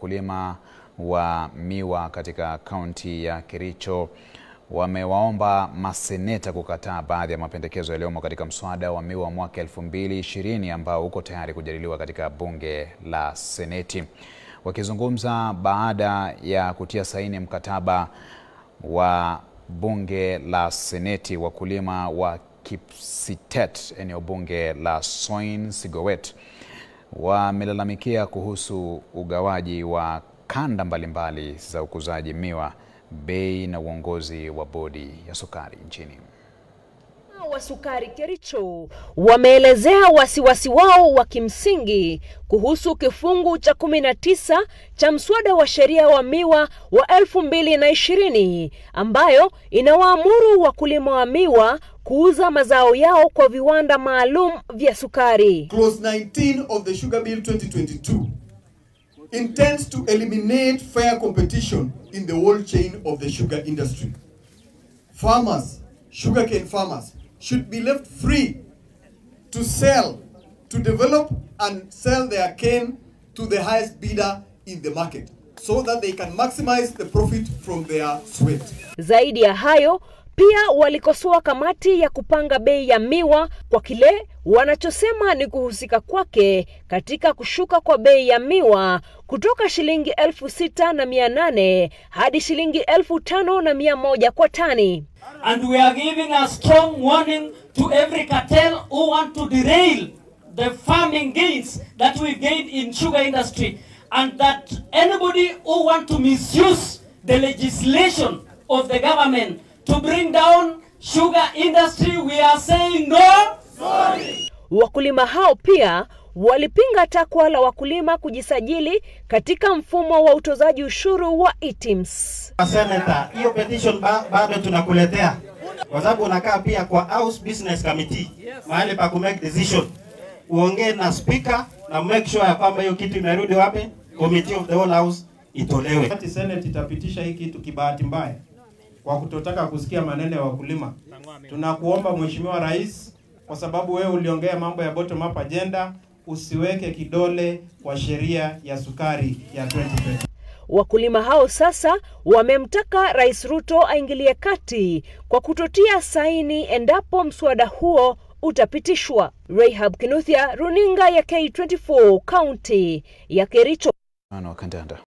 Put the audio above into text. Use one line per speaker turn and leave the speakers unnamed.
wakulima wa miwa katika kaunti ya Kericho wamewaomba maseneta kukataa baadhi ya mapendekezo yaliyomo katika mswada wa miwa mwaka 2020 ambao uko tayari kujadiliwa katika bunge la Seneti. Wakizungumza baada ya kutia saini mkataba wa bunge la Seneti, wakulima wa Kipsitet, eneo bunge la Soin Sigowet, wamelalamikia kuhusu ugawaji wa kanda mbalimbali za ukuzaji miwa, bei na uongozi wa bodi ya sukari nchini.
wa sukari Kericho wameelezea wasiwasi wao wa kimsingi kuhusu kifungu cha 19 cha mswada wa sheria wa miwa wa 2020 ambayo inawaamuru wakulima wa miwa kuuza mazao yao kwa viwanda maalum vya sukari.
Clause 19 of the Sugar Bill 2022 intends to eliminate fair competition in the whole chain of the sugar industry. Farmers, sugarcane farmers, should be left free to sell, to develop and sell their cane to the highest bidder in the market so that they can maximize the profit from their sweat.
Zaidi ya hayo, pia walikosoa kamati ya kupanga bei ya miwa kwa kile wanachosema ni kuhusika kwake katika kushuka kwa bei ya miwa kutoka shilingi elfu sita na mia nane hadi shilingi elfu tano na mia moja kwa tani.
And we are giving a strong warning to every cartel who want to derail the farming gains that we gained in sugar industry and that anybody who want to misuse the legislation of the government to bring down sugar industry, we are saying no.
Wakulima hao pia walipinga takwa la wakulima kujisajili katika mfumo wa utozaji ushuru wa ITIMS.
Senator, hiyo petition ba, bado tunakuletea kwa sababu unakaa pia kwa House Business Committee mahali pa ku make decision, uongee na speaker na make sure ya kwamba hiyo kitu imerudi wapi, committee of the whole house itolewe.
Wakati Senate itapitisha hii kitu kibahati mbaya kwa kutotaka kusikia maneno ya wakulima, tunakuomba Mheshimiwa Rais, kwa sababu wewe uliongea mambo ya bottom up agenda, usiweke kidole kwa sheria ya sukari ya 2020.
Wakulima hao sasa wamemtaka Rais Ruto aingilie kati kwa kutotia saini endapo mswada huo utapitishwa. Rahab Kinuthia, runinga ya K24, kaunti ya Kericho.
Ano kandanda.